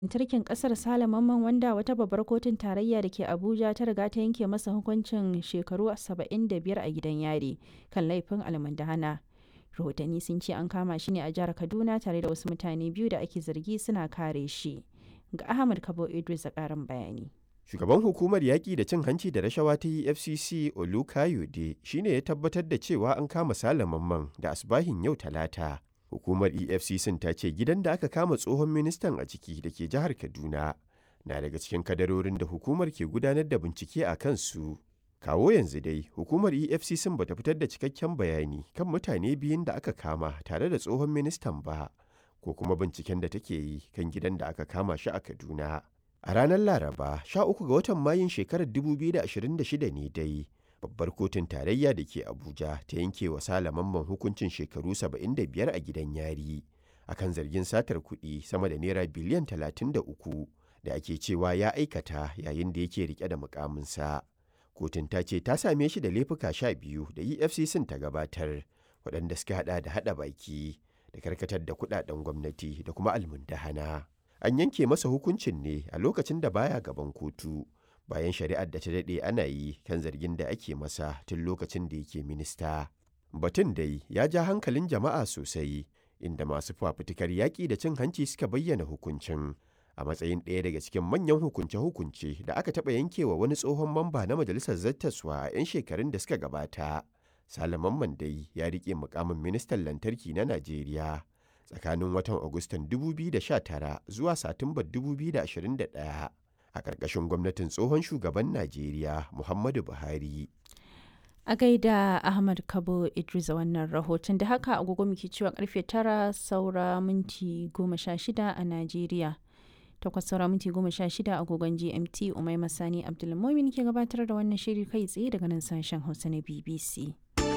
lantarkin kasar Sale Mamman wanda wata babbar kotun tarayya da ke Abuja ta riga ta yanke masa hukuncin shekaru 75 a gidan yari kan laifin almundahana. Rahotanni sun ce an kama shi ne a jihar Kaduna tare da wasu mutane biyu da ake zargi suna kare shi. Ga Ahmad Kabo Idris a ƙarin bayani. Shugaban hukumar yaƙi da cin hanci da rashawa ta EFCC Olukayode shi ne ya tabbatar da cewa an kama Sale Mamman da asbahin yau Talata. Hukumar EFCC ta ce gidan da aka kama tsohon ministan a ciki da ke jihar Kaduna na daga cikin kadarorin da hukumar ke gudanar da bincike a kansu. Kawo yanzu dai, hukumar EFCC ba ta fitar da cikakken bayani kan mutane biyun da aka kama tare da tsohon ministan ba, ko kuma binciken da take yi kan gidan da aka kama shi a Kaduna. A ranar Laraba, 13 ga watan Mayun shekarar 2026 ne dai, babbar kotun tarayya da ke Abuja ta yanke wa Mamman hukuncin shekaru 75 a gidan yari, akan zargin satar kuɗi sama da naira biliyan 33 da ake cewa ya aikata yayin da yake rike da mukaminsa. Kotun ta ce ta same shi da laifuka sha biyu da EFCC ta gabatar, waɗanda suka haɗa da haɗa baki da karkatar da kuɗaɗen gwamnati da kuma almundahana. an yanke masa hukuncin ne a lokacin da baya gaban kotu bayan shari'ar da ta daɗe ana yi kan zargin da ake masa tun lokacin da yake minista. Batun dai ya ja hankalin jama'a sosai inda masu fafutukar yaƙi da cin hanci suka bayyana hukuncin a matsayin ɗaya daga cikin manyan hukunce-hukunce da aka taɓa yankewa wani tsohon mamba na majalisar zattaswa a 'yan shekarun da suka gabata. Salaman Mandai ya riƙe mukamin ministan lantarki na Najeriya. tsakanin watan Agustan 2019 zuwa Satumbar 2021 a ƙarƙashin gwamnatin tsohon shugaban Najeriya Muhammadu Buhari. A gaida Ahmad Kabo Idris a wannan rahoton da haka agogo muke cewa karfe tara saura minti goma sha shida a Najeriya. Takwas saura minti goma sha shida agogon GMT Umai Masani Abdulmumin ke gabatar da wannan shiri kai tsaye daga nan sashen Hausa na BBC.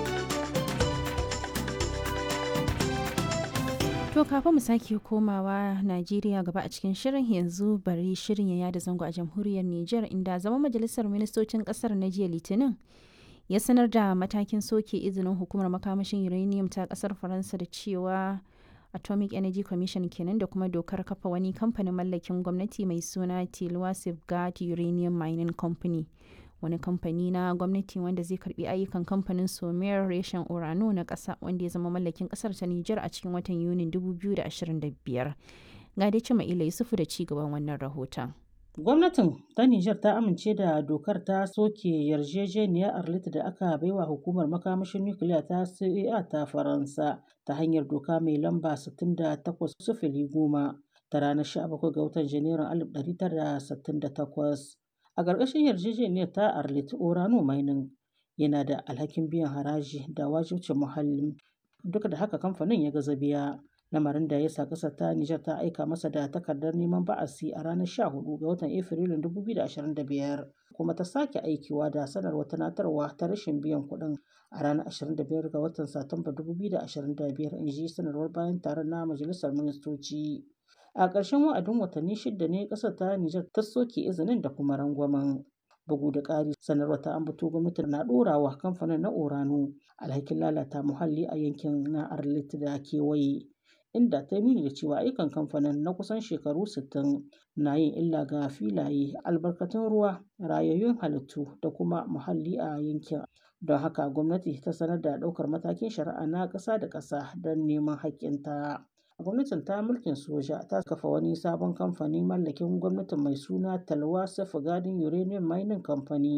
To kafin mu sake komawa Najeriya gaba a cikin shirin yanzu bari shirin ya yada zango a jamhuriyar Nijar inda zama majalisar ministocin kasar na jiya Litinin ya sanar da matakin soke izinin hukumar makamashin uranium ta kasar Faransa da cewa Atomic Energy Commission kenan da kuma dokar kafa wani kamfanin mallakin gwamnati mai suna Tilwa Safeguard Uranium Mining Company. wani kamfani na gwamnati wanda zai karbi ayyukan kamfanin somer reshen orano na ƙasa wanda ya zama mallakin ƙasar ta Nijar a cikin watan Yunin 2025. Ga dai cima ila Yusufu da cigaban wannan rahoton. Gwamnatin ta Nijar ta amince da dokar ta soke yarjejeniyar Arlit da aka baiwa hukumar makamashin nukiliya ta CEA ta Faransa ta hanyar doka mai lamba 68 sufili goma ta ranar 17 ga watan Janairun 1968. A ƙarƙashin yarjejeniyar ta Arlit Orano Mining yana da alhakin biyan haraji da wajibcin muhalli. Duk da haka kamfanin ya gaza biya. Lamarin da ya sa ƙasar ta Nijar ta aika masa da takardar neman ba'asi a ranar 14 ga watan Afrilun 2025 kuma ta sake aikiwa da sanarwar tunatarwa ta rashin biyan kuɗin a ranar 25 ga watan Satumba 2025 in ji sanarwar bayan taron na Majalisar Ministoci. A ƙarshen wa'adin watanni shida ne ƙasar ta Nijar ta soke izinin da kuma rangwamen. Bugu da ƙari sanarwar ta ambato gwamnati na ɗorawa kamfanin na Orano alhakin lalata muhalli a yankin na Arlit da kewaye. Inda ta nuni da cewa ayyukan kamfanin na kusan shekaru 60 na yin illa ga filaye, albarkatun ruwa, rayayyun halittu da kuma muhalli a yankin. Don haka gwamnati ta sanar da ɗaukar matakin shari'a na ƙasa da ƙasa don neman haƙƙinta. gwamnatin ta mulkin soja ta kafa wani sabon kamfani mallakin gwamnatin mai suna talwa safeguarding uranium mining company